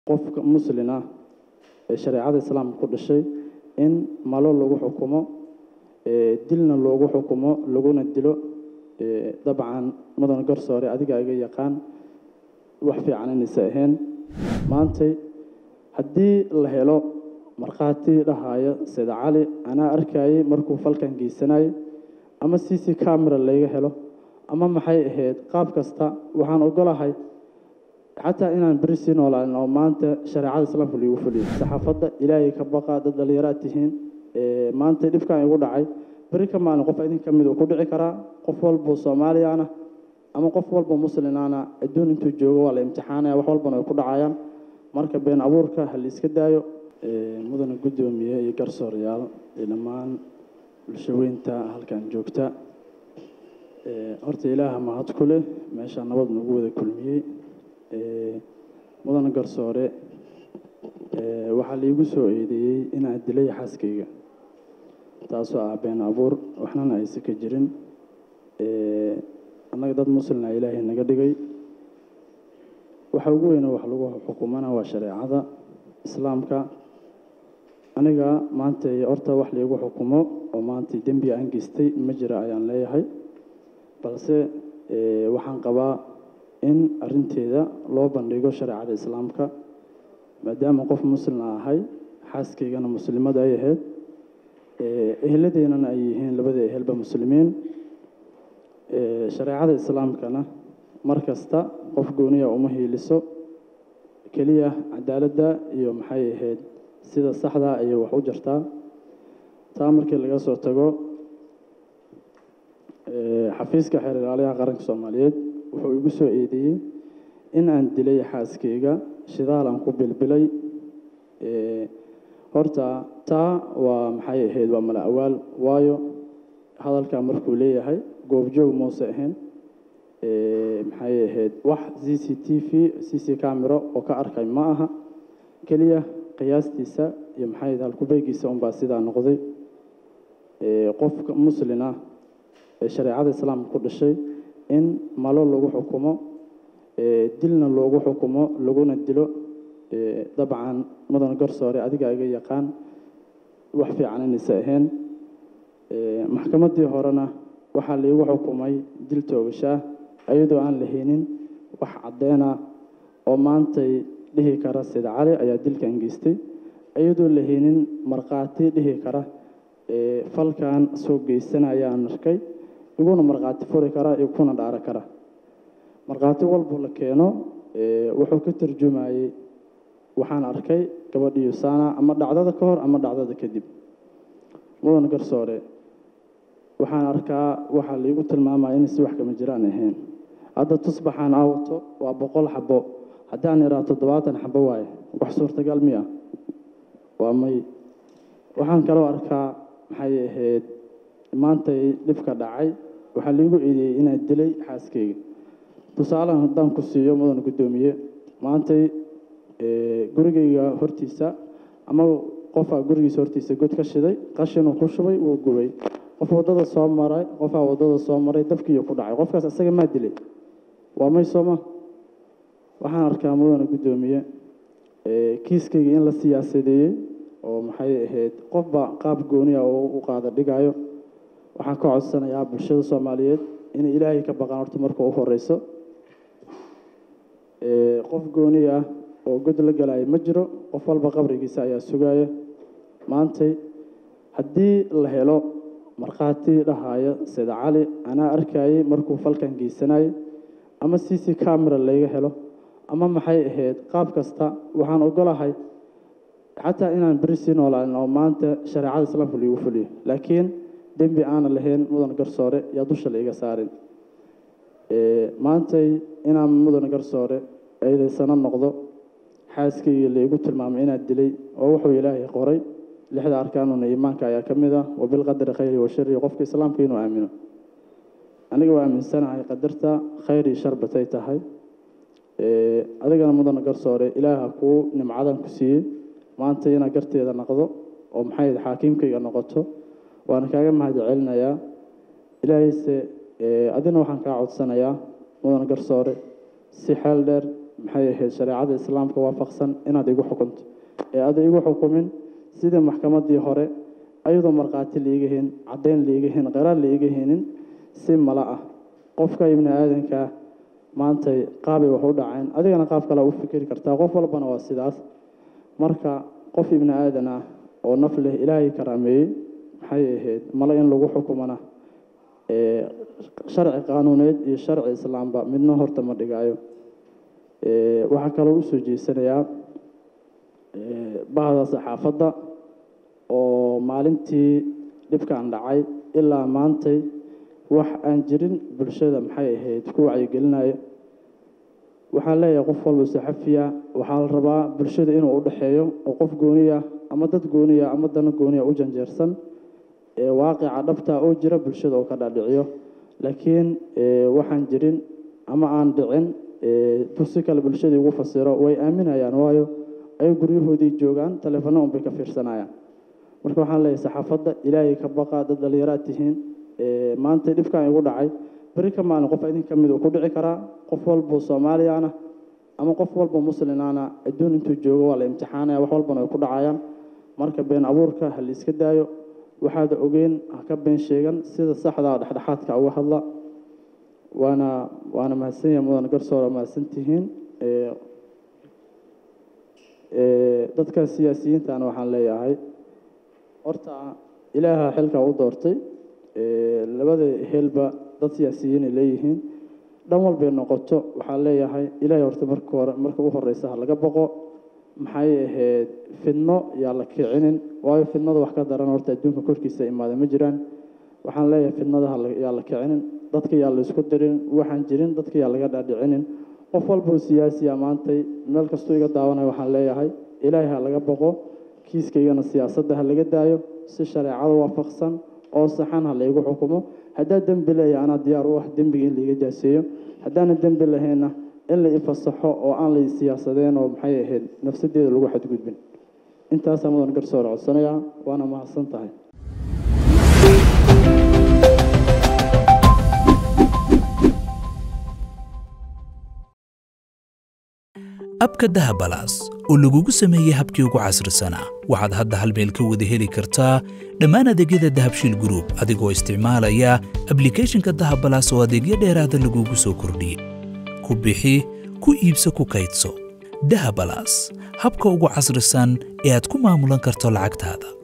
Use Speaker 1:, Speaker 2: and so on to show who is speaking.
Speaker 1: qofka muslin ah ee shareecada islaamka ku dhashay in malo lagu xukumo dilna loogu xukumo laguna dilo dabcan mudan garsoore adiga iga yaqaan wax fiican inaysa ahayn maantay haddii la helo markhaati dhahaya sida cali anaa arkayay markuu falkan geysanayay ama c c camera layga helo ama maxay ahayd qaab kasta waxaan ogolahay xataa inaan beri sii noolaanin oo maanta shareecada islaamka liigu fuliyo saxaafadda ilaahay ka baqa dad dhallinyaraad tihiin maanta dhibkan igu dhacay beri ka maalin qof idin ka mid uu ku dhici karaa qof walbuu soomaaliyaana ama qof walba muslimaana adduun intuu joogo waa la imtixaanaya wax walbana ay ku dhacayaan marka been abuurka ha la iska daayo mudana guddoomiye iyo garsoorayaal iyo dhammaan bulshaweynta halkan joogta horta ilaaha mahad ku leh meeshaa nabad nagu wada kulmiyey mudana garsoore waxaa laigu soo eedeeyey inaan dilay xaaskayga taasoo ah been abuur waxnana aysa ka jirin annaga dad muslina ilaahay naga dhigay waxa ugu weyna wax lagu xukumana waa shareecada islaamka aniga maanta horta wax laigu xukumo oo maanta dembi aan geystay ma jira ayaan leeyahay balse waxaan qabaa in arinteeda loo bandhigo shareecada islaamka maadaama qof muslina ahay xaaskaygana muslimada ay ahayd eheladeennana ay yihiin labada ehelba muslimiin shareecada islaamkana mar kasta qof gooniya uma hiiliso keliya cadaaladda iyo maxay ahayd sida saxdaa ayay wax u jartaa taa markii laga soo tago xafiiska xeer ilaaliyaha qaranka soomaaliyeed wuxuu igu soo eedeeyey in aan dilay xaaskayga shidaal aan ku bilbilay horta taa waa maxay ahayd waa mala awaal waayo hadalkaa markuu leeyahay goobjoog muuse ahayn maxay ahayd wax c c t v c c camero oo ka arkay ma aha keliya qiyaastiisa iyo maxay ahayd halkubeegiisa unbaa sidaa noqday qofka muslin ah ee shareecada islaamka ku dhashay in malo lagu xukumo dilna loogu xukumo laguna dilo dabcan mudan garsoore adiga iga yaqaan wax fiican inaysa ahayn maxkamaddii horena waxaa laigu xukumay dil toogashaah iyadoo aan la haynin wax caddeena oo maantay dhihi kara sida cali ayaa dilkan geystay iyadoo la haynin markhaati dhihi kara falkan soo geysanayaan arkay iguna markhaati furi kara iyo kuna dhaaro kara markhaati walbuu la keeno wuxuu ka tarjumayey waxaan arkay gabadhiyo saana ama dhacdada ka hor ama dhacdada kadib mudan garsoore waxaan arkaa waxaa laigu tilmaamaya inay si wax kama jiraan ahayn hadda tusbaxaan aawato waa boqol xabo haddaan iraa toddobaatan xabo waaye wax suurtagal miya waa may waxaan kaloo arkaa maxay ahayd maantay dhibka dhacay waxaa laigu eedeeyey inaan dilay xaaskayga tusaalahan haddaan ku siiyo mudan guddoomiye maantay gurigayga hortiisa ama qofaa gurigiisa hortiisa god ka shiday qashinuu ku shubay wuu gubay qof waddada soo maray qofaa waddada soo maray dabkiiyo ku dhacay qofkaas isaga maa dilay waa may sooma waxaan arkaa mudana guddoomiye kiiskayga in la siyaasadeeyey oo maxay ahayd qofba qaab gooniya oo u qaada dhigayo waxaan ka codsanayaa bulshada soomaaliyeed inay ilaahay ka baqaan horta marka u horeyso qof gooni ah oo god la galaayo ma jiro qof walba qabrigiisa ayaa sugaya maantay haddii la helo markhaati dhahaya sida cali anaa arkayay markuu falkan geysanayay ama c c camera layga helo ama maxay ahayd qaab kasta waxaan ogolahay xataa inaan beri sii noolaanin oo maanta shareecada islaamka liigu fuliyo laakiin dembi aanan lahayn mudan garsoore yaa dusha la iga saarin maantay inaan mudan garsoore eedaysano noqdo xaaskayga laigu tilmaamay inaad dilay oo wuxuu ilaahay qoray lixda arkaanuna iimaanka ayaa ka mid ah wabilqadari khayri wa shari qofka islaamka inuu aamino aniga waa aaminsanahay qadarta khayr iyo shar batay tahay adigana mudana garsoore ilaaha kuu nimcadan ku siiyey maanta inaad garteeda noqdo oo maxay xaakiimkayga noqoto waana kaaga mahad celinayaa ilaahayse adina waxaan kaa codsanayaa mudan garsoore si xeel dheer maxay ahayd shareecada islaamka waafaqsan inaad igu xukunto ee aada igu xukumin sidii maxkamaddii hore ayadoo markhaati liiga hen caddayn liiga hen qaraar liiga henin si mala ah qofka ibni aadankaa maantay qaabay wax u dhaceen adigana qaab kale u fikiri kartaa qof walbana waa sidaas marka qof ibni aadan ah oo naf leh ilaahay karaameeyey maxay ahayd male in lagu xukumana sharci qaanuuneed iyo sharci islaamba midna horta ma dhigaayo waxaa kaloo usoo jeesanayaa bahda saxaafadda oo maalintii dhibkan dhacay ilaa maantay wax aan jirin bulshada maxay ahayd ku wacyigelinaya waxaan leeyahay qof walba saxafiya waxaa la rabaa bulshada inuu u dhexeeyo oo qof gooniya ama dad gooniya ama dana gooniya u janjeersan ee waaqica dhabta oo jira bulshada oo ka dhaadhiciyo laakiin waxaan jirin ama aan dhicin si kale bulshadii ugu fasiro way aaminayaan waayo ay guryahoodii joogaan taleefano unbay ka fiirsanayaan marka waxaan leeyahay saxaafadda ilaahay ka baqa dad dhallinyaraad tihiin maanta dhibkan igu dhacay beri ka maalin qof idin ka mid uu ku dhici karaa qof walbo soomaaliyaana ama qof walbo muslimaana adduun intuu joogo waa la imtixaanaya wax walbana way ku dhacayaan marka been abuurka ha la iska daayo waxaad ogeen ha ka been sheegan sida saxda dhexdhexaadka uga hadla waana waana mahadsan yahay mudan garsoora mahadsan tihiin dadka siyaasiyiintana waxaan leeyahay horta ilaaha xilka u doortay labada helba dad siyaasiyiinay leeyihiin dhan walbay noqoto waxaan leeyahay ilaahay horta marka hore marka u horeysa ha laga boqo maxay ahayd fidno yaa la kicinin waayo fidnada wax ka daran horta adduunka korkiisa imaada ma jiraan waxaan leeyahay fidnada yaa la kicinin dadka yaa la isku dirin waxaan jirin dadka yaa laga dhaadhicinin qof walboo siyaasiya maantay meel kastuu iga daawanayo waxaan leeyahay ilaahay ha laga boqo kiiskaygana siyaasadda ha laga daayo si shareecada waafaqsan oo saxan ha laygu xukumo haddaa dembi leeya anaa diyaar u ah dembiga in laiga jaaseeyo haddaana dembi lahayna in la ifasaxo oo aan la siyaasadeen oo maxay ahayd nafsadeeda lagu xadgudbin intaasaa mudan garsoore codsanayaa waana mahadsan tahay
Speaker 2: abka dahabalaas oo lagugu sameeyey habkii ugu casrisanaa waxaad hadda hal meel ka wada heli kartaa dhammaan adeegyada dahabshiil gruub adigoo isticmaalaya ablikhethonka dahabalaas oo adeegyo dheeraada lagugu soo kordhiyey ku bixi ku iibso ku kaydso dahabalaas habka ugu casrisan ee aad ku maamulan karto lacagtaada